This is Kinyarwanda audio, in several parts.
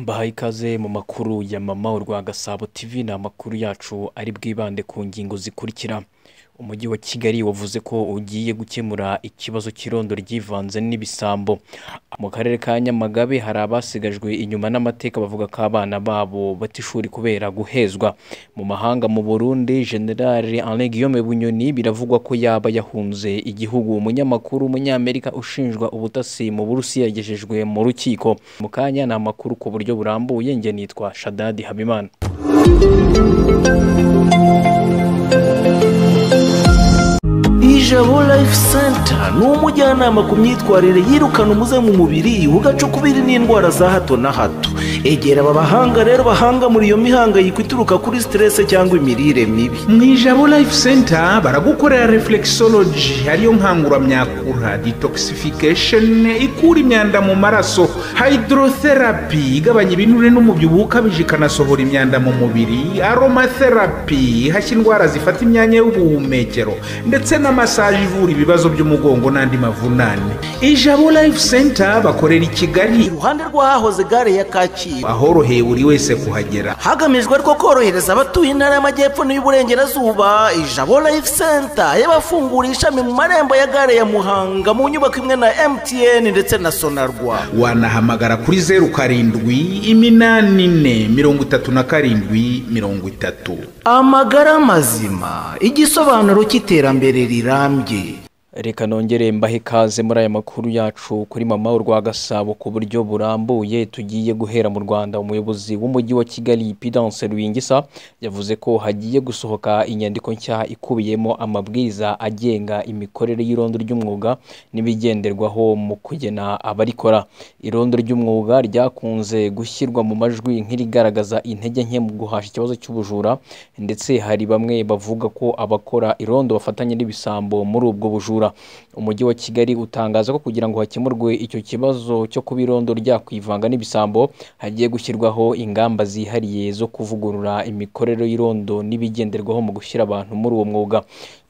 duhaye ikaze mu makuru ya mama urwa gasabo tv ni amakuru yacu ari bwibande ku ngingo zikurikira umujyi wa kigali wavuze ko ugiye gukemura ikibazo cy'irondo ryivanze n'ibisambo mu karere ka nyamagabe hari abasigajwe inyuma n'amateka bavuga ko abana babo bata ishuri kubera guhezwa mu mahanga mu burundi generale Alain Guillaume bunyoni biravugwa ko yaba yahunze igihugu umunyamakuru w'umunyamerika ushinjwa ubutasi mu burusiya yagejejwe mu rukiko mu kanya ni amakuru ku buryo burambuye njye nitwa shadadi habimana ijabo life center ni umujyanama ku myitwarire yirukana umuze mu mubiri ugaca ukubiri n'indwara za hato na hato egera aba bahanga rero bahanga muri iyo mihangayiko ituruka kuri siterese cyangwa imirire mibi mu ijabo life center baragukorera reflexology ariyo nkanguramyakura detoxification ikura imyanda mu maraso hydrotherapy igabanya ibinure n'umubyibuho ukabije ikanasohora imyanda mu mubiri aromatherapy ihashya indwara zifata imyanya y'ubuhumekero ndetse na masaje ivura ibibazo by'umugongo n'andi mavunane ijabo life center bakorera i kigali iruhande rw'ahahoze gare ya kacyiru ahoroheye buri wese kuhagera hagamijwe ariko korohereza abatuye intara y'amajyepfo n'iy'uburengerazuba ijabo life center yabafunguye ishami mu marembo ya gare ya muhanga mu nyubako imwe na mtn ndetse na sonarwa wanahamagara kuri zeru karindwi iminani ine mirongo itatu na karindwi mirongo itatu amagara mazima igisobanuro cy'iterambere rirambye reka nongere mbahe ikaze muri aya makuru yacu kuri mama urwa gasabo ku buryo burambuye tugiye guhera mu rwanda umuyobozi w'umujyi wa kigali pidance ruyingisa yavuze ko hagiye gusohoka inyandiko nshya ikubiyemo amabwiriza agenga imikorere y'irondo ry'umwuga n'ibigenderwaho mu kugena abarikora irondo ry'umwuga ryakunze gushyirwa mu majwi nk'irigaragaza intege nke mu guhasha ikibazo cy'ubujura ndetse hari bamwe bavuga ko abakora irondo bafatanya n'ibisambo muri ubwo bujura umujyi wa kigali utangaza ko kugira ngo hakemurwe icyo kibazo cyo kuba irondo ryakwivanga n'ibisambo hagiye gushyirwaho ingamba zihariye zo kuvugurura imikorere y'irondo n'ibigenderwaho mu gushyira abantu muri uwo mwuga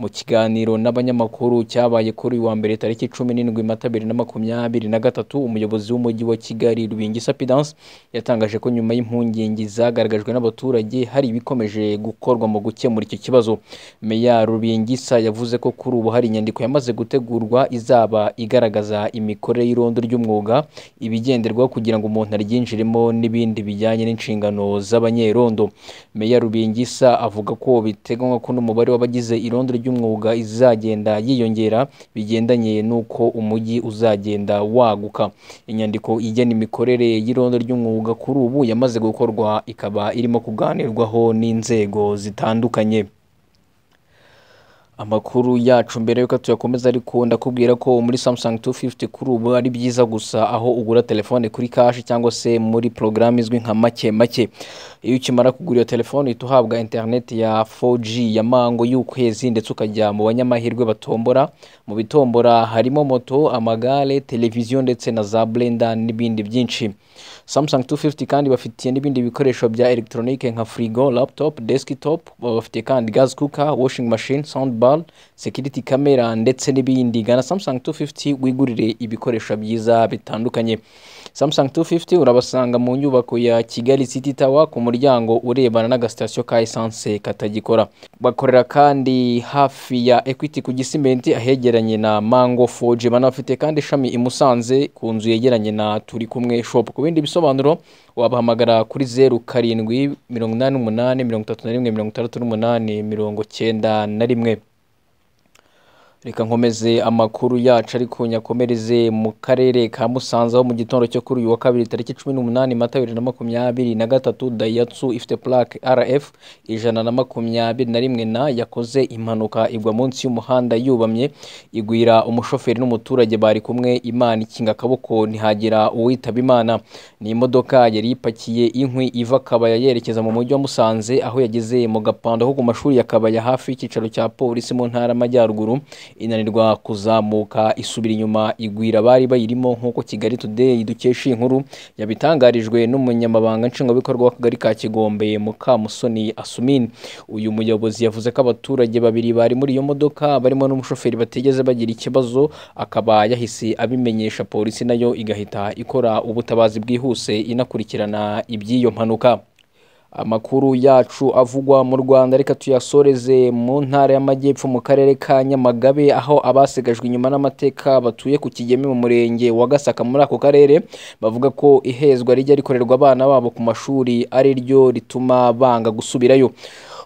mu kiganiro n'abanyamakuru cyabaye kuri uyu wa mbere tariki cumi n'indwi mata bibiri na makumyabiri na gatatu umuyobozi w'umujyi wa kigali rubingisa pidanse yatangaje ko nyuma y'impungenge zagaragajwe n'abaturage hari ibikomeje gukorwa mu gukemura icyo kibazo meya rubingisa yavuze ko kuri ubu hari inyandiko yamaze imaze gutegurwa izaba igaragaza imikorere y'irondo ry'umwuga ibigenderwaho kugira ngo umuntu aryinjiremo n'ibindi bijyanye n'inshingano z'abanyerondo meya rubingisa avuga ko biteganywa ko n'umubare w'abagize irondo ry'umwuga izagenda yiyongera bigendanye n'uko umujyi uzagenda waguka inyandiko igena imikorere y'irondo ry'umwuga kuri ubu yamaze gukorwa ikaba irimo kuganirwaho n'inzego zitandukanye amakuru yacu mbere y'uko tuyakomeza ariko ndakubwira ko muri Samsung 250 kuri ubu ari byiza gusa aho ugura telefone kuri cash cyangwa se muri porogaramu izwi nka make make iyo ukimara kugura iyo telefone uhita uhabwa internet ya 4G ya mango y'ukwezi ndetse ukajya mu banyamahirwe batombora mu bitombora harimo moto amagare televiziyo ndetse na za blender n'ibindi byinshi Samsung 250 kandi bafitiye n'ibindi bikoresho bya electronique nka frigo laptop desktop bafitiye kandi gas cooker washing machine sound ball security camera ndetse n'ibindi gana Samsung 250 wigurire ibikoresho byiza bitandukanye Samsung 250 urabasanga mu nyubako ya Kigali City Tower ku muryango urebana n'agasitasiyo ka essence katagikora bakorera kandi hafi ya Equity ku Gisimenti ahegeranye na Mango 4G banafite kandi ishami i Musanze ku nzu yegeranye na Turi kumwe shop ku bindi bisobanuro wabahamagara kuri zeru karindwi mirongo inani n'umunani mirongo itatu na rimwe mirongo itandatu n'umunani mirongo cyenda na rimwe reka nkomeze amakuru yacu ariko nyakomereze mu karere ka musanze aho mu gitondo cyo kuri uyu wa kabiri tariki cumi n'umunani mata bibiri na makumyabiri na gatatu dayatsu ifite purake rf ijana na makumyabiri na rimwe na yakoze impanuka igwa munsi y'umuhanda yubamye igwira umushoferi n'umuturage bari kumwe imana ikinga akaboko ntihagira uwitaba imana ni imodoka yari ipakiye inkwi iva kabaya yerekeza mu mujyi wa musanze aho yageze mu gapando ko ku mashuri ya kabaya hafi y'icyicaro cya polisi mu ntara y'amajyaruguru inanirwa kuzamuka isubira inyuma igwira abari bayirimo nk'uko kigali today dukesha iyi nkuru yabitangarijwe n'umunyamabanga nshingwabikorwa w'akagari ka kigombe mukamusoni asumini uyu muyobozi yavuze ko abaturage babiri bari muri iyo modoka barimo n'umushoferi batigeze bagira ikibazo akaba yahise abimenyesha polisi nayo igahita ikora ubutabazi bwihuse inakurikirana iby'iyo mpanuka amakuru yacu avugwa mu rwanda reka tuyasoreze mu ntara y'amajyepfo mu karere ka nyamagabe aho abasigajwe inyuma n'amateka batuye ku kigeme mu murenge wa gasaka muri ako karere bavuga ko ihezwa rijya rikorerwa abana babo ku mashuri ari ryo rituma banga gusubirayo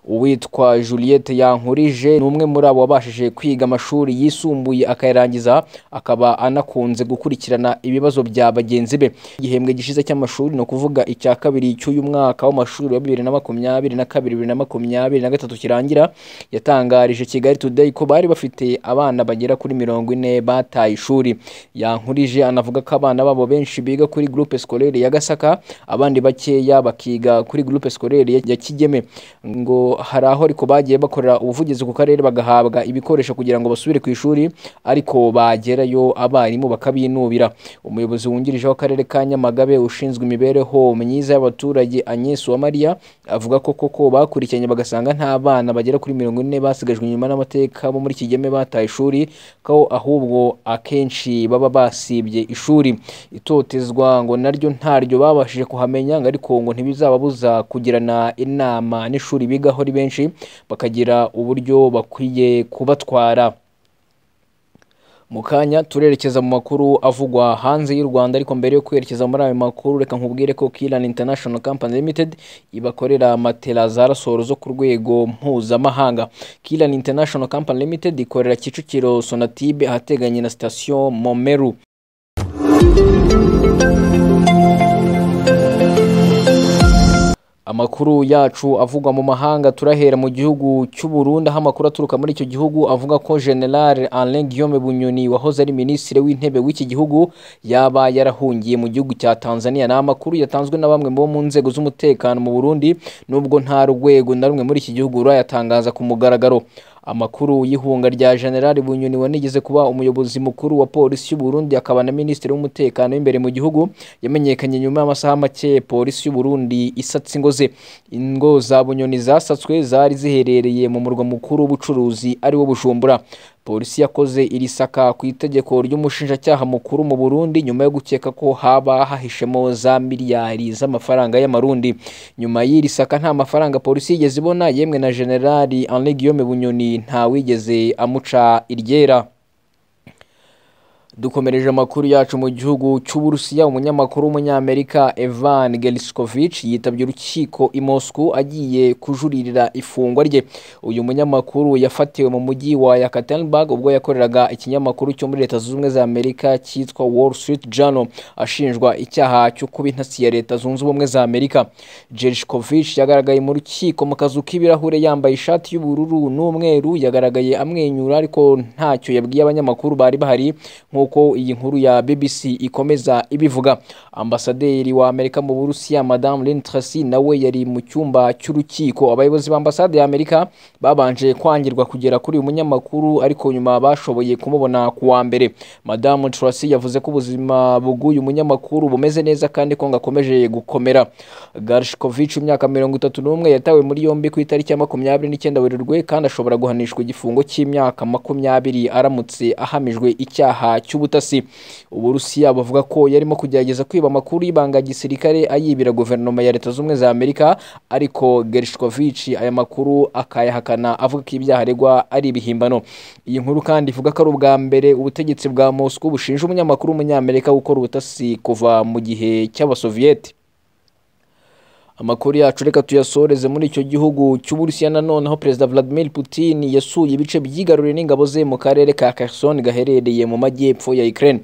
uwitwa juliette yankurije ni umwe muri abo wabashije kwiga amashuri yisumbuye akayarangiza akaba anakunze gukurikirana ibibazo bya bagenzi be igihembwe gishize cy'amashuri ni ukuvuga icya kabiri cy'uyu mwaka w'amashuri wa bibiri na makumyabiri na kabiri bibiri na makumyabiri na gatatu kirangira yatangarije kigali today ko bari bafite abana bagera kuri mirongo ine bataye ishuri yankurije anavuga ko abana babo benshi biga kuri groupe scolaire ya gasaka abandi bakeya bakiga kuri groupe scolaire ya- ya kigeme ngo hari aho ariko bagiye bakorera ubuvugizi ku karere bagahabwa ibikoresho kugira ngo basubire ku ishuri ariko bagerayo abarimu bakabinubira umuyobozi wungirije w'akarere ka nyamagabe ushinzwe imibereho myiza y'abaturage agnes uwamariya avuga ko koko bakurikiranye bagasanga nta bana bagera kuri mirongo ine basigajwe inyuma n'amateka bo muri kigeme bataye ishuri ko ahubwo akenshi baba basibye ishuri itotezwa ngo naryo ntaryo babashije kuhamenya ngo ariko ngo ntibizababuza kugirana inama n'ishuri bigaho ari benshi bakagira uburyo bakwiye kubatwara mu kanya turerekeza mu makuru avugwa hanze y'u Rwanda ariko mbere yo kwerekeza muri ayo makuru reka nkubwire ko Kilan International Company Limited ibakorera matela za rasoro zo ku rwego mpuzamahanga Kilan International Company Limited ikorera Kicukiro Sonatube ahateganye na sitasiyo Momeru amakuru yacu avugwa mu mahanga turahera mu gihugu cy'u Burundi aho amakuru aturuka muri icyo gihugu avuga ko General Alain Guillaume Bunyoni wahoze ari minisitiri w'intebe w'iki gihugu yaba yarahungiye mu gihugu cya Tanzania ni amakuru yatanzwe na bamwe bo mu nzego z'umutekano mu Burundi nubwo nta rwego na rumwe muri iki gihugu rurayatangaza ku mugaragaro amakuru y'ihunga rya generali bunyoni wanigeze kuba umuyobozi mukuru wa polisi y'u Burundi akaba na minisitiri w'umutekano w'imbere mu gihugu yamenyekanye nyuma y'amasaha make polisi y'u Burundi isatse ingo ze ingo za bunyoni zasatswe zari ziherereye mu murwa mukuru w'ubucuruzi ari wo bujumbura polisi yakoze iri saka ku itegeko ry'umushinjacyaha mukuru mu Burundi nyuma yo gukeka ko haba hahishemo za miliyari z'amafaranga y'amarundi nyuma y'iri saka nta mafaranga polisi yigeze ibona yemwe na generali Henri Guillaume Bunyoni ntawigeze amuca iryera dukomereje amakuru yacu mu gihugu cy'uburusiya umunyamakuru w'umunyamerika evan geliskovic yitabye urukiko i moscow agiye kujuririra ifungwa rye uyu munyamakuru yafatiwe mu mujyi wa yakaterinburg ubwo yakoreraga ikinyamakuru cyo muri leta zunze ubumwe za amerika cyitwa wall street journal ashinjwa icyaha cyo kuba intasi ya leta zunze ubumwe za amerika geliskovic yagaragaye mu rukiko mu kazu k'ibirahure yambaye ishati y'ubururu n'umweru yagaragaye amwenyura ariko ntacyo yabwiye abanyamakuru bari bahari nk'uko iyi nkuru ya BBC ikomeza ibivuga ambasaderi wa Amerika mu Burusiya Madame Lynn Tracy nawe yari mu cyumba cy'urukiko abayobozi b'ambasade ya Amerika babanje kwangirwa kugera kuri uyu munyamakuru ariko nyuma bashoboye kumubona ku wa mbere Madame Tracy yavuze ko ubuzima bw'uyu munyamakuru bumeze neza kandi ko ngakomeje gukomera Garshkovich imyaka mirongo itatu n'umwe yatawe muri yombi ku itariki ya makumyabiri n'icyenda Werurwe kandi ashobora guhanishwa igifungo cy'imyaka makumyabiri aramutse ahamijwe icyaha cy'ubutasi uburusiya bavuga ko yarimo kugerageza kwiba amakuru y'ibanga gisirikare ayibira guverinoma ya leta z'ubumwe za amerika ariko gerishkovici aya makuru akayahakana avuga ko ibyaha aregwa ari ibihimbano iyi nkuru kandi ivuga ko ari ubwa mbere ubutegetsi bwa moscow bushinja umunyamakuru w'umunyamerika gukora ubutasi kuva mu gihe cy'abasoviyeti amakuru yacu reka tuyasoreze muri icyo gihugu cy'uburusiya nanone aho perezida vladimir putin yasuye ibice byigaruriye n'ingabo ze mu karere ka kherson gaherereye mu majyepfo ya ukraine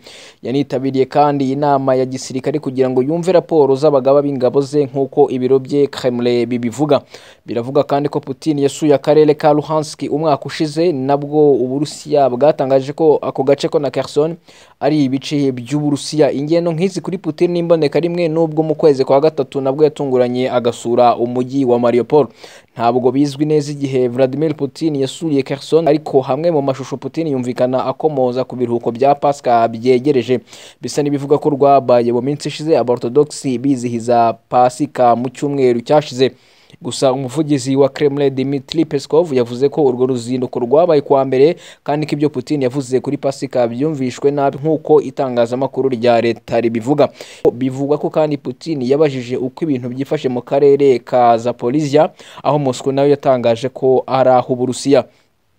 yanitabiriye kandi inama ya gisirikare kugira ngo yumve raporo z'abagaba b'ingabo ze nk'uko ibiro bye kremlin bibivuga biravuga kandi ko putin yasuye akarere ka luhansk umwaka ushize nabwo uburusiya bwatangaje ko ako gace ko na kherson ari ibice by'uburusiya ingendo nk'izi kuri putin n'imboneka rimwe nubwo mu kwezi kwa gatatu nabwo yatunguranye yabonye agasura umujyi wa Mariupol ntabwo bizwi neza igihe Vladimir Putin yasuriye Kherson ariko hamwe mu mashusho Putin yumvikana akomoza ku biruhuko bya Pasika byegereje bisa n'ibivuga ko rwabaye mu minsi ishize abaorthodoxi bizihiza Pasika mu cyumweru cyashize gusa umuvugizi wa Kremlin Dmitry Peskov yavuze ko urwo ruzinduko rwabaye kuwa mbere kandi ko ibyo Putin yavuze kuri Pasika byumvishwe nabi nk'uko itangazamakuru rya leta ribivuga bivugwa ko kandi Putin yabajije uko ibintu byifashe mu karere ka Zaporizhia aho Moscow nayo yatangaje ko ari ah'Uburusiya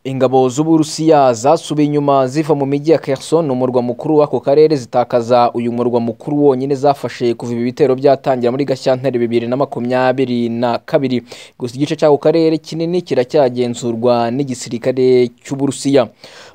ingabo z'uburusiya zasubiye inyuma ziva mu mijyi ya Kherson umurwa mukuru w'ako karere zitakaza uyu murwa mukuru wonyine zafashe kuva ibi bitero byatangira muri gashyantare bibiri na makumyabiri na kabiri gusa igice cy'ako karere kinini kiracyagenzurwa n'igisirikare cy'uburusiya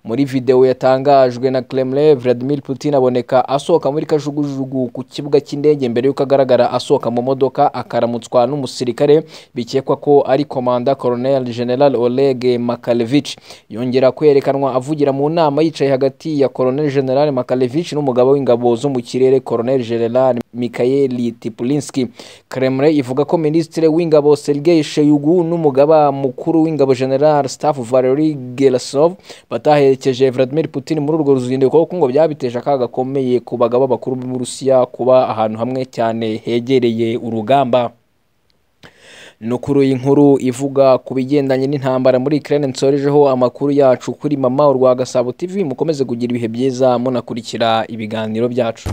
muri videwo yatangajwe na Kremlin Vladimir Putin aboneka asohoka muri kajugujugu ku kibuga cy'indege mbere y'uko agaragara asohoka mu modoka akaramutswa n'umusirikare bikekwa ko ari komanda Colonel General Oleg Makalevich yongera kwerekanwa avugira mu nama yicaye hagati ya Colonel General Makalevich n'umugabo w'ingabo zo mu kirere Colonel General Mikhail Tipulinski Kremlin ivuga ko Minisitiri w'ingabo Sergei Shoigu n'umugaba mukuru w'ingabo General Staff Valery Gerasov bataherekeje Vladimir Putin muri urwo ruzinduko kuko ngo byabiteje akaga gakomeye ku bagabo bakuru b'Uburusiya kuba ahantu hamwe cyane hegereye urugamba nukuru inkuru ivuga ku bigendanye n'intambara muri Ukraine nsorejeho amakuru yacu kuri mama urwa Gasabo TV mukomeze kugira ibihe byiza munakurikira ibiganiro byacu